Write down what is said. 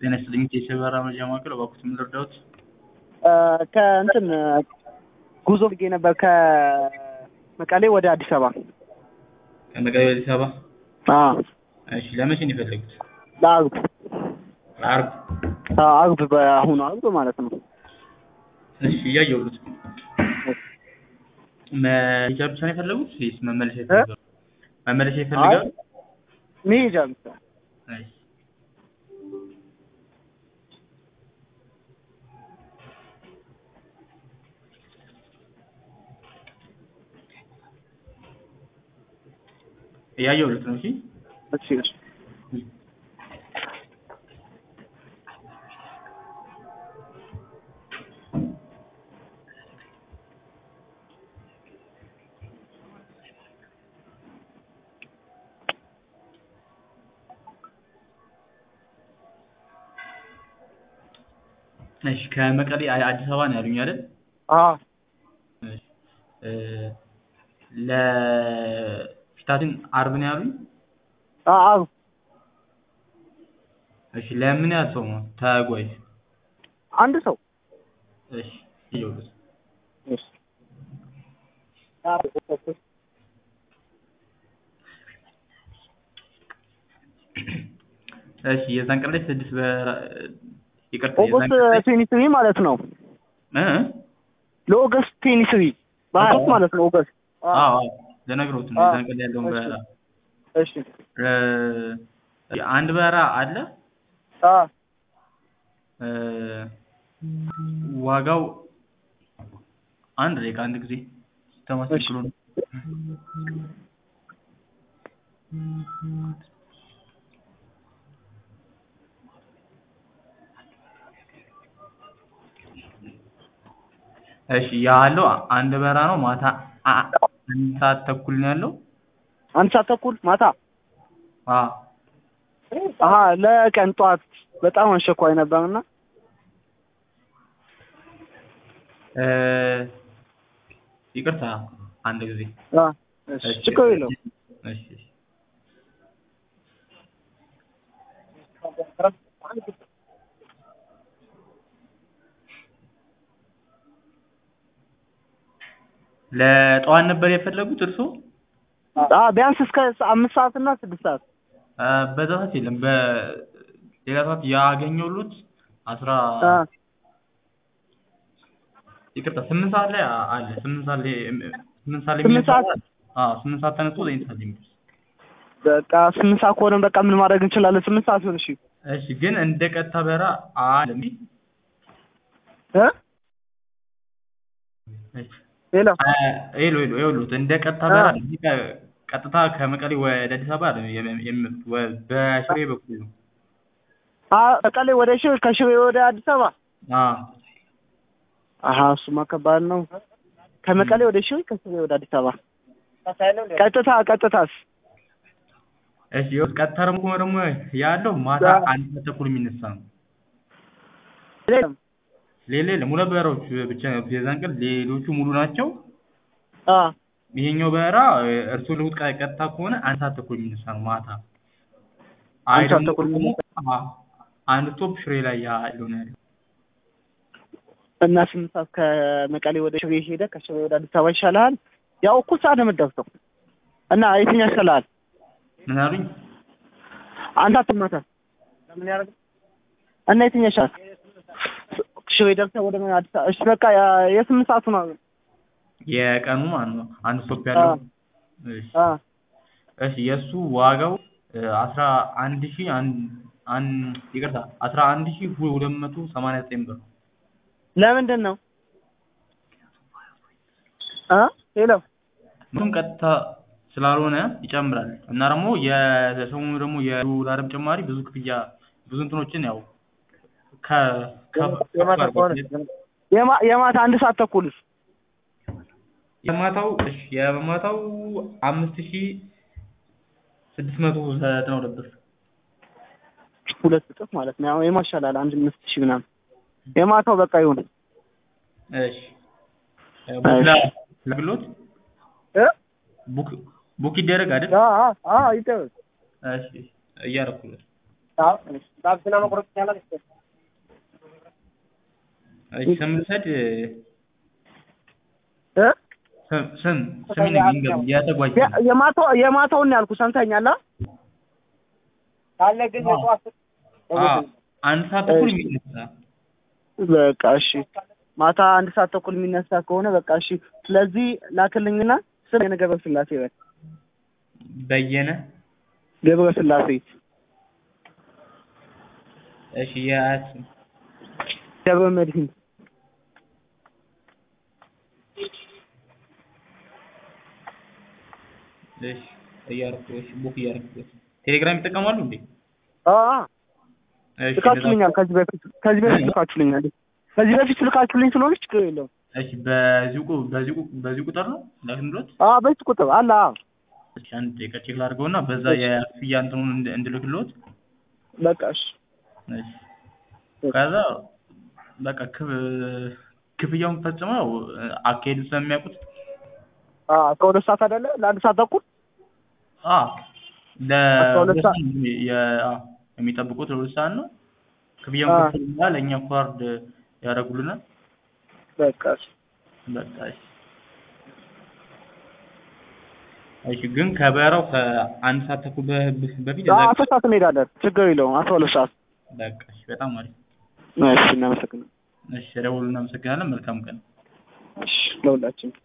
ጤና ይስጥልኝ የሰበራ መረጃ ማዕከል እባክዎት ምን ልርዳዎት? ከእንትን ጉዞ ብጌ ነበር ከመቀሌ ወደ አዲስ አበባ። ከመቀሌ ወደ አዲስ አበባ? አዎ እሺ ለመቼ ነው የፈለጉት? ለአርብ ለአርብ? አዎ፣ አርብ በአሁኑ አርብ ማለት ነው። እሺ እያየሁት መሄጃ ብቻ ነው የፈለጉት ወይስ መመለሻ ይፈልጋሉ? መመለሻ ይፈልጋሉ? መሄጃ ብቻ። እሺ እያየሁት ነው። እሺ እሺ እሺ እሺ ከመቀሌ አ- አዲስ አበባ ነው ያሉኝ አይደል? አዎ እሺ እ ለፊታችን አርብ ነው ያሉኝ? አዎ አርብ እሺ ለምን ያህል ሰው ነው ተጓዥ? አንድ ሰው እሺ እየውልህ እሺ እሺ የዛን ቀን ላይ ስድስት በራ ይቅርታ የዛን ኦገስት ቀን ላይ ትዌንቲ ትሪ ማለት ነው። እ ለኦገስት ትዌንቲ ትሪ በሀያ ሦስት ማለት ነው ኦገስት። አዎ አዎ ለነግሮት ነው አዎ። የዛን ቀን ላይ ያለውን እሺ። በረራ እሺ እ አንድ በረራ አለ አዎ እ ዋጋው አንድ ደቂቃ አንድ ጊዜ ተማስክሎ ነው እሺ ያለው አንድ በረራ ነው ማታ አ- አንድ ሰዓት ተኩል ነው ያለው አንድ ሰዓት ተኩል ማታ። አዎ አሀ ለቀን ጠዋት በጣም አስቸኳይ ነበርና እ ይቅርታ አንድ ጊዜ አ እሺ ችግር የለውም። እሺ እሺ ለጠዋት ነበር የፈለጉት እርስዎ? አ ቢያንስ እስከ አምስት ሰዓት እና ስድስት ሰዓት እ በዛ ሰዓት የለም በሌላ ሰዓት ያገኘሁሎት አስራ አ ይቅርታ ስምንት ሰዓት ላይ አ- አለ ስምንት ሰዓት ላይ ስምንት ሰዓት ላይ ስምንት የሚነሳ ሰዓት? አለ። አዎ ስምንት ሰዓት ተነስቶ ዘጠኝ ሰዓት የሚደርስ በቃ ስምንት ሰዓት ከሆነ በቃ ምን ማድረግ እንችላለን? ስምንት ሰዓት ይሁን። እሺ እሺ ግን እንደ ቀጥታ በረራ አለ እንዴ? እ እሺ ሌላ አ- ሄሎ ሄሎ ይኸውልዎት እንደ ቀጥታ በረራ እዚህ ከ- ቀጥታ ከመቀሌ ወደ አዲስ አበባ አይደለም የሚ- የሚመጡት ወ- በሽሬ በኩል ነው። አ መቀሌ ወደ ሽሬ ከሽሬ ወደ አዲስ አበባ አዎ አሀ እሱማ ከባድ ነው። ከመቀሌ ወደ ሽሬ ከሽሬ ወደ አዲስ አበባ ቀጥታ ቀጥታስ እሺ ይኸውልህ ቀጥታ ደግሞ ከሆነ ደግሞ ያለው ማታ አዎ። አንድ ሰዓት ተኩል የሚነሳ ነው። ሌላ ሌላ የለም ሁለት በረራዎች ብቻ ነው የዛን ቀን ሌሎቹ ሙሉ ናቸው። አ ይሄኛው በረራ እርስዎ ልሁት ቀ- ቀጥታ ከሆነ አንድ ሰዓት ተኩል የሚነሳ ነው ማታ። አይ አንድ ሰዓት ደግሞ ተኩል ደግሞ የሚነሳ። አዎ አንድ ስቶፕ ሽሬ ላይ ያለው ነው ያለው። እና ስምንት ሰዓት ከመቀሌ ወደ ሽሬ ሄደ ከሽሬ ወደ አዲስ አበባ ይሻልሃል። ያው እኩል ሰዓት ነው የምትደርሰው እና የትኛው ይሻልሃል? ምን አሉኝ? አንተ አትማታ ለምን ያደርግ እና የትኛው ይሻላል? ሽሬ ደርሰህ ወደ ምን አዲስ አበባ እሺ በቃ ያ- የስምንት ሰዓቱ ነው። የቀኑ ማለት ነው አንድ ስቶፕ ያለው። አዎ። እሺ አ እሺ የእሱ ዋጋው አስራ አንድ ሺህ አንድ አንድ ይቅርታ አስራ አንድ ሺህ ሁለት መቶ ሰማንያ ዘጠኝ ብር ነው። ለምንድን ነው አ ሄሎ ምንም ቀጥታ ስላልሆነ ይጨምራል እና ደግሞ የሰሞኑ ደግሞ የዶላርም ጭማሪ ብዙ ክፍያ ብዙ እንትኖችን ያው ከ ከ- የማታ ከሆነ የማ- የማታ አንድ ሰዓት ተኩልስ የማታው እሺ የማታው አምስት ሺህ ስድስት መቶ ዘጠና ሁለት ብር ሁለት እጥፍ ማለት ነው። ያው የማሻላል አንድ አምስት ሺህ ምናምን የማታው በቃ ይሁን። እሺ ቡክ ላ- ላግሎት እ ቡክ ቡክ ይደረግ አይደል? አ አ አ ይደረግ እሺ እያደረኩለት ባብስና መቁረጥ ይቻላል። እሺ ስም ልውሰድ እ ስም ስም ስም ይንገር የተጓዥ የ- የማታው የማታውን ነው ያልኩህ። ሰምተኛል? አ? ካለ ግን አዎ። የጠዋት አዎ አንድ ሰዓት ተኩል የሚነሳ በቃ እሺ። ማታ አንድ ሰዓት ተኩል የሚነሳ ከሆነ በቃ እሺ። ስለዚህ ላክልኝና ስም የነ ገብረ ስላሴ በል በየነ ገብረ ስላሴ እሺ የአያት ስም ገብረ መድህን እሺ እያደረኩ እሺ ቡክ እያደረኩ ቴሌግራም ይጠቀማሉ እንዴ አ እሺ ልካችሁልኛል። ከዚህ በፊት ከዚህ በፊት ልካችሁልኛል። ከዚህ በፊት ልካችሁልኝ ስለሆነ ችግር የለውም። እሺ በዚህ ቁ- በዚህ ቁ- በዚህ ቁጥር ነው ላክንሎት አ በዚህ ቁጥር አለ። አ እሺ አንድ ደቂቃ ቼክ ላድርገውና በዛ የክፍያ እንትኑን እንድ- እንድልክሎት በቃ እሺ እሺ ከዛ በቃ ክፍ- ክፍያውን ፈጽመው አካሄዱ ስለሚያውቁት አ እስከ ሁለት ሰዓት አይደለ? ለአንድ ሰዓት ተኩል አ አስራ ሁለት ለሁለት ሰዓት? ሰዓት የ- አ፣ የሚጠብቁት ለሁለት ሰዓት ነው። ክፍያውን አ። ከፈሉ በኋላ ለእኛ ፎርዋርድ ያደርጉልናል። በቃ እሺ በቃ እሺ። እሺ ግን ከበረራው ከአንድ ሰዓት ተኩል በ- በፊት አ እዛ- አስር ሰዓት እንሄዳለን። ችግር የለውም። አስራ ሁለት ሰዓት በቃ እሺ፣ በጣም አሪፍ። እሺ። እናመሰግናለን። እሺ ደውሉ። እናመሰግናለን። መልካም ቀን። እሺ ለሁላችን